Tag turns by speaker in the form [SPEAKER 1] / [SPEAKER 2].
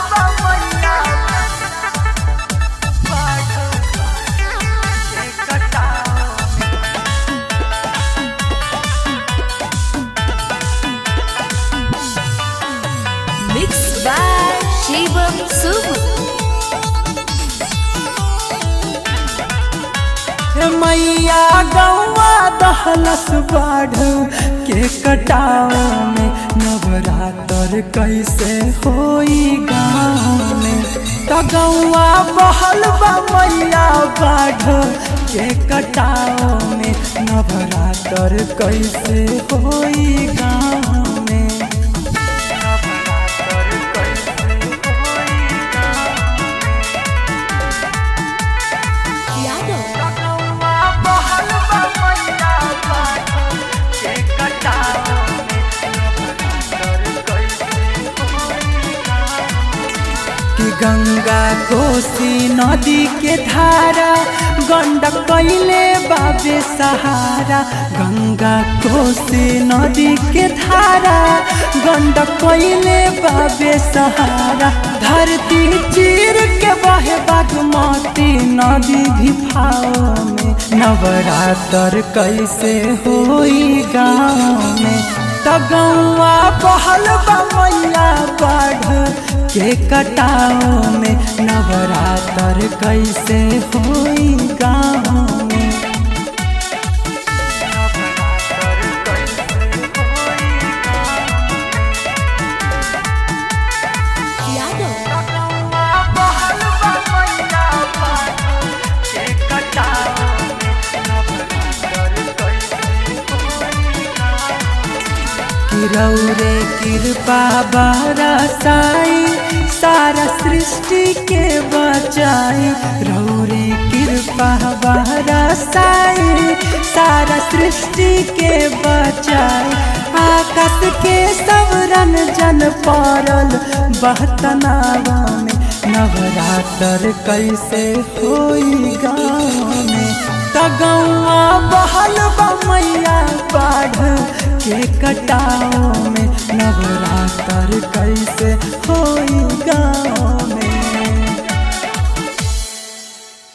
[SPEAKER 1] Mixed by Shivam Subu.
[SPEAKER 2] मैया गौवा दहलस बाढ़ के कटाव में नवरात्र कैसे होई गाँव में त गौवा बहल बा मैया बाढ़ के कटाव में नवरात्र कैसे होई गाँव में नवरात्र कैसे होई
[SPEAKER 1] Yadav.
[SPEAKER 2] कि गंगा कोसी नदी के धारा गंडक कैले बाबे सहारा गंगा कोसी नदी के धारा गंडक कैले बाबे सहारा धरती चीर के बहे बागमती नदी भी भाव में नवरात्र कैसे होई गाँव में त गौआ बहल बा मैया बाढ़ के कटाव में नवरात्र कैसे होई गाँव में
[SPEAKER 1] Yadav.
[SPEAKER 2] किरौरे कृपा बरसाई सारा सृष्टि के बचाई रौरे कृपा बरसाई सारा सृष्टि के बचाई आकाश के सवरन जन पड़ल बहतनावा में नवरात्र कैसे होई गाँव में त गौआ बहल बा मैया बाढ़ के कटाव में नवरात्र कैसे होई गाँव में